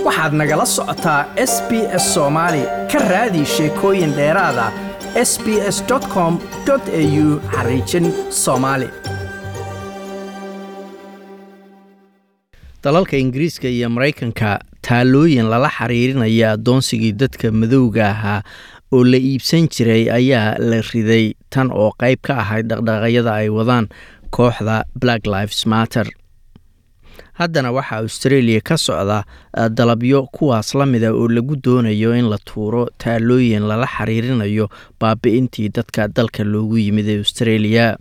waxaad nagala socotaa s b s soomaali ka raadi sheekooyin dheeraada s b s com au xariijin soomaali dalalka ingiriiska iyo maraykanka taalooyin lala xiriirinaya addoonsigii dadka madowga ahaa oo la iibsan jiray ayaa la riday tan oo qayb ka ahayd dhaqdhaqaaqyada ay wadaan kooxda black lives matter haddana waxaa australia ka socda dalabyo kuwaas la mida oo lagu doonayo in la tuuro taalooyin lala xiriirinayo baabi-intii dadka dalka loogu yimid ee australia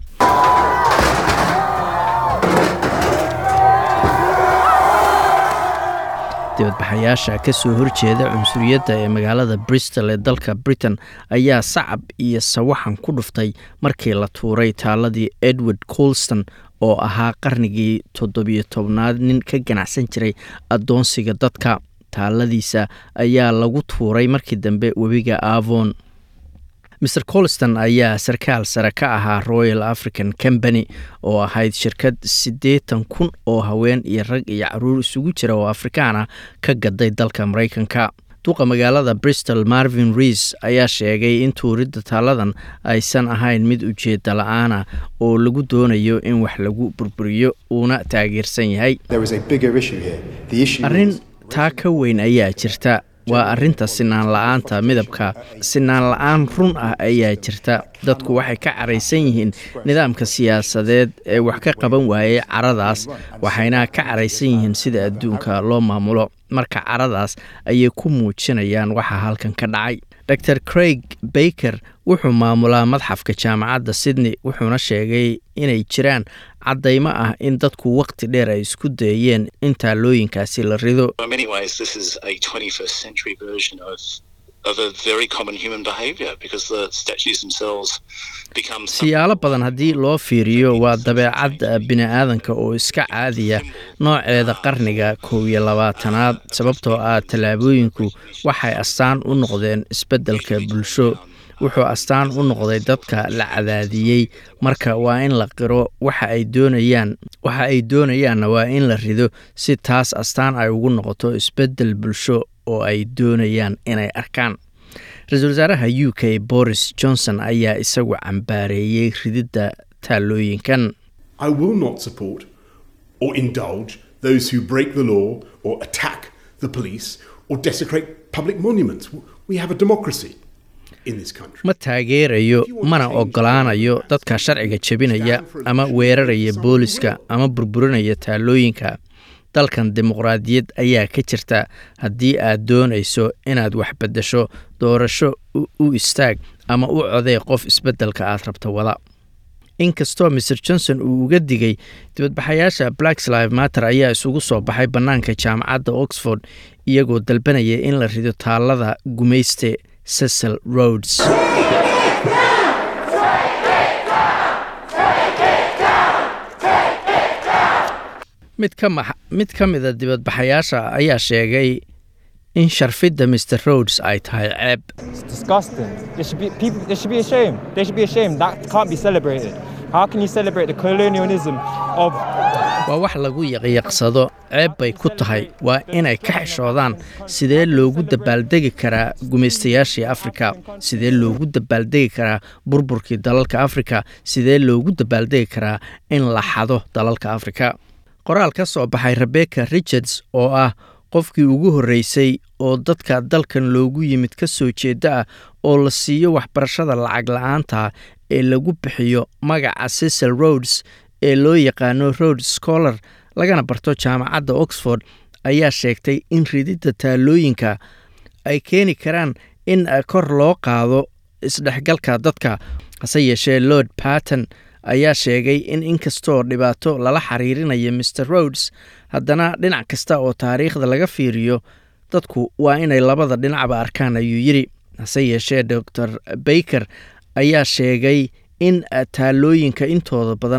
dibadbaxayaasha ka soo horjeeda cunsuriyadda ee magaalada bristol ee dalka britain ayaa sacab iyo sawaxan ku dhuftay markii la tuuray taaladii edward colston oo ahaa qarnigii toddobiyo tobnaad nin ka ganacsan jiray addoonsiga dadka taaladiisa ayaa lagu tuuray markii dambe webiga avon mer colston ayaa sarkaal sare ka ahaa royal african company oo ahayd shirkad siddeetan kun oo haween iyo rag iyo caruur isugu jira oo afrikaan ah ka gaday dalka maraykanka duqa magaalada bristol marvin reis ayaa sheegay in tuuridda taaladan aysan ahayn mid ujeedda la-aana oo lagu doonayo in wax lagu burburiyo uuna taageersan yahay arrin taa ka weyn ayaa jirta waa arrinta sinaan la-aanta midabka sinaan la-aan run ah ayaa jirta dadku waxay ka caraysan yihiin nidaamka siyaasadeed ee wax ka qaban waayey caradaas waxayna ka caraysan yihiin sida adduunka loo maamulo marka caradaas ayay ku muujinayaan waxa halkan ka dhacay dor craig baker wuxuu maamulaa madxafka jaamacadda sydney wuxuuna sheegay inay jiraan caddaymo ah in dadku wakhti dheer ay isku dayeen in taalooyinkaasi la rido siyaalo badan haddii loo fiiriyo waa dabeecad bini-aadanka oo iska caadiya nooceeda qarniga kow iyo labaatanaad sababtoo ah tallaabooyinku waxay astaan u noqdeen isbeddelka bulsho wuxuu astaan u noqday dadka la cadaadiyey marka waa in la qiro waxa ay doonayaan waxa ay doonayaanna waa in la rido si taas astaan ay ugu noqoto isbeddel bulsho oo ay doonayaan inay arkaan ra-iisul wasaaraha u k boris johnson ayaa isagu cambaareeyey rididda taalooyinkan ma taageerayo mana ogolaanayo dadka sharciga jebinaya ama weeraraya booliska ama burburinaya taalooyinka dalkan dimuqraadiyad ayaa ka jirta haddii aad doonayso inaad wax beddesho doorasho u istaag ama u codee qof isbeddelka aad rabta wada inkastoo mer johnson uu uga digay dibadbaxayaasha blacks live matter ayaa isugu soo baxay bannaanka jaamacadda oxford iyagoo dalbanaya in la rido taalada gumayste cecil roads mid ka mida dibadbaxayaasha ayaa sheegay in sharfidda mr roads ay tahay ceeb waa wax lagu yaqyaqsado ceeb bay ku tahay waa inay ka xishoodaan sidee loogu dabaaldegi karaa gumaystayaashii afrika sidee loogu dabaaldegi karaa burburkii dalalka afrika sidee loogu dabaaldegi karaa in la xado dalalka afrika qoraal ka soo baxay rebecca richards oo ah qofkii ugu horreysay oo dadka dalkan loogu yimid ka soo jeeda ah oo la siiyo waxbarashada lacag la-aanta ee lagu bixiyo magaca cecil roads ee loo yaqaano road scholar lagana barto jaamacadda oxford ayaa sheegtay in rididda taalooyinka ay keeni karaan in kor loo qaado isdhexgalka dadka hase yeeshee lord barton ayaa sheegay in inkastoo dhibaato lala xiriirinayo mr roads haddana dhinac kasta oo taariikhda laga fiiriyo dadku waa inay labada dhinacba arkaan ayuu yidhi hase yeeshee dor baker ayaa sheegay in taalooyinka intooda badan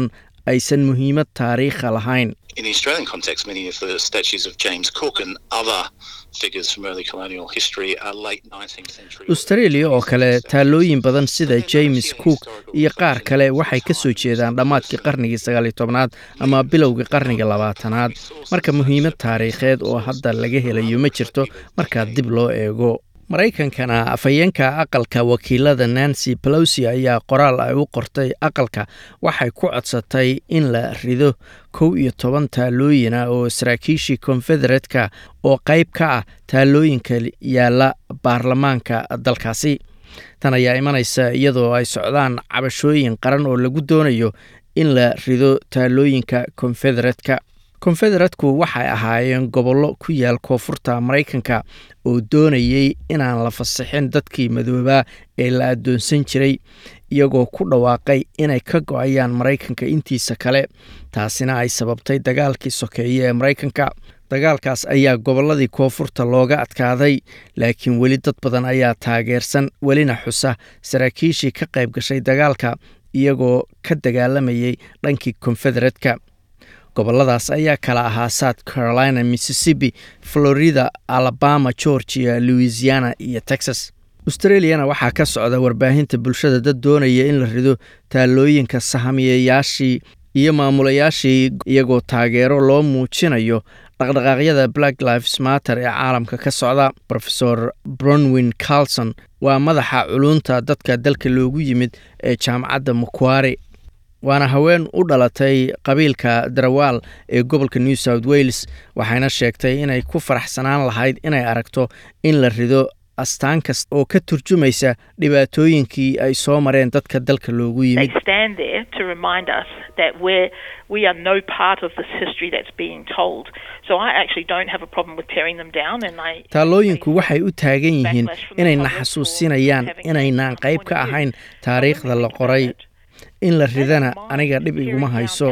aysan muhiimad taariikha lahayn In the Australian context, many of the statues of James Cook and other figures from early colonial history are late 19th century. australia oo kale taalooyin badan sida james cook iyo qaar kale waxay ka soo jeedaan dhammaadkii qarnigii sagaaliyo tobnaad ama bilowgii qarniga labaatanaad marka muhiimad taariikheed oo hadda laga helayo ma jirto markaa dib loo eego maraykankana afhayeenka aqalka wakiilada nancy pelosi ayaa qoraal ay u qortay aqalka waxay ku codsatay in la rido kow iyo toban taalooyina oo saraakiishii konfedereetka oo qayb ka ah taalooyinka yaalla baarlamaanka dalkaasi tan ayaa imanaysa iyadoo ay socdaan cabashooyin qaran oo lagu doonayo in la rido taalooyinka konfedereetka konfedereetku waxay ahaayeen gobollo ku yaal koonfurta maraykanka oo doonayay inaan la fasixin dadkii madoobaa ee la addoonsan jiray iyagoo ku dhawaaqay inay ka go-ayaan maraykanka intiisa kale taasina ay sababtay dagaalkii sokeeye ee maraykanka dagaalkaas ayaa gobolladii koonfurta looga adkaaday laakiin weli dad badan ayaa taageersan welina xusa saraakiishii ka qayb gashay dagaalka iyagoo ka dagaalamayay dhankii konfedereetka goboladaas ayaa kala ahaa south carolina mississippi florida alabama georgia louisiana iyo texas australiana waxaa ka socda warbaahinta bulshada dad doonaya in la rido taalooyinka sahamiyayaashii iyo maamulayaashii iyagoo taageero loo muujinayo dhaqdhaqaaqyada black lives matter ee caalamka ka socda rofesor bronwin carlson waa madaxa culunta dadka dalka loogu yimid ee jaamacadda makuari waana haween u dhalatay qabiilka darawaal ee gobolka new south wales waxayna sheegtay inay ku faraxsanaan lahayd inay aragto in la rido astaan kasta oo ka turjumaysa dhibaatooyinkii ay soo mareen dadka dalka loogu They yimid stand there to remind us that we're, we are no part of this history that's being told. So I actually don't have a problem with tearing them down and I taalooyinku waxay u taagan yihiin inayna xasuusinayaan inaynaan qayb ka ahayn taariikhda la qoray in la ridana aniga dhib iguma hayso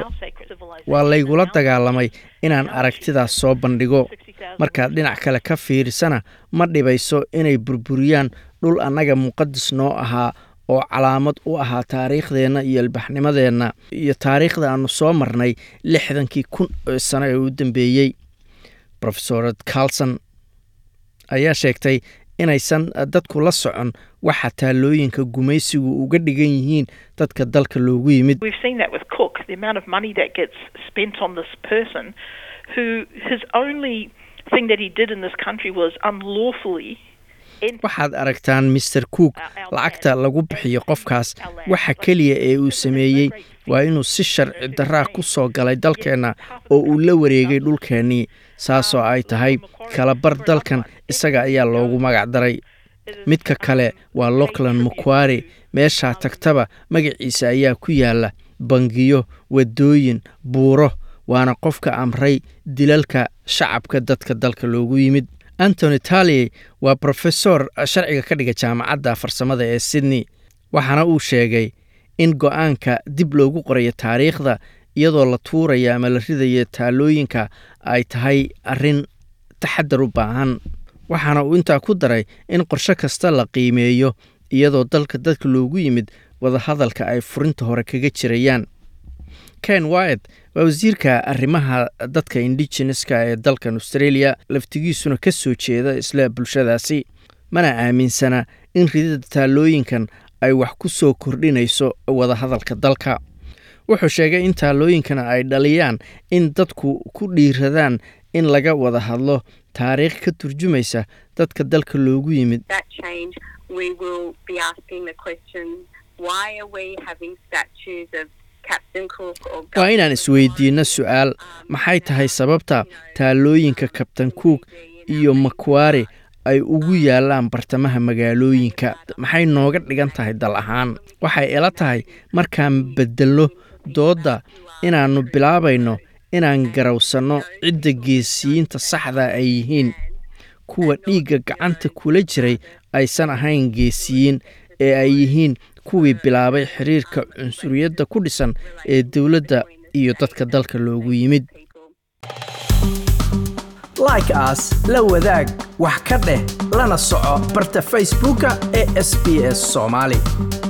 waa laygula dagaalamay inaan aragtidaas soo bandhigo markaad dhinac kale ka fiirisana ma dhibayso inay burburiyaan dhul annaga muqadis noo ahaa oo calaamad u ahaa taariikhdeenna iyo ilbaxnimadeenna iyo taariikhda aannu soo marnay lixdankii kun ee sano ee u dambeeyey rofesorad carlson ayaa sheegtay inaysan dadku la socon waxa taalooyinka gumaysigu uga dhigan yihiin dadka dalka loogu yimid We've seen that with Cook, the amount of money that gets spent on this person who his only thing that he did in this country was unlawfully enter waxaad aragtaan master cook lacagta lagu bixiyo qofkaas waxa keliya ee uu sameeyey waa inuu si sharci daraa ku soo galay dalkeenna oo uu la wareegay dhulkeennii saasoo ay tahay kalabar dalkan isaga ayaa loogu magac daray midka kale waa lockland makuari meeshaa tagtaba magaciisa ayaa ku yaala bangiyo waddooyin buuro waana qofka amray dilalka shacabka dadka dalka loogu yimid antony taliey waa brofesor sharciga ka dhiga jaamacadda farsamada ee sydney waxaana uu sheegay in go-aanka dib loogu qorayo taariikhda iyadoo la tuuraya ama la ridayo taalooyinka ay tahay arrin taxadar u baahan waxaana uu intaa ku daray in qorshe kasta la qiimeeyo iyadoo dalka dadka loogu yimid wadahadalka ay furinta hore kaga jirayaan ken wyat waa wasiirka arrimaha dadka indigeneska ee dalkan australia laftigiisuna ka soo jeeda isla bulshadaasi mana aaminsana in ridida taalooyinkan ay wax ku soo kordhinayso wadahadalka dalka wuxuu sheegay in taalooyinkana ay dhaliyaan in dadku ku dhiiradaan in laga wada hadlo taariikh ka turjumaysa dadka dalka loogu yimid that change, we will be asking the question, why are we having statues of Captain Cook or waa inaan isweydiinno su-aal maxay tahay sababta taalooyinka kabtan cook iyo makwari ay ugu yaalaan bartamaha magaalooyinka maxay nooga dhigan tahay dal ahaan waxay ila tahay markaan beddelno doodda inaannu bilaabayno inaan garawsanno cidda geesiyiinta saxda ay yihiin kuwa dhiigga gacanta kula jiray aysan ahayn geesiyiin ee ay yihiin kuwii bilaabay xiriirka cunsuriyadda ku dhisan ee dowladda iyo dadka dalka loogu yimid like as la wadaag wax ka dheh lana soco barta facebooka ee sb s soomaali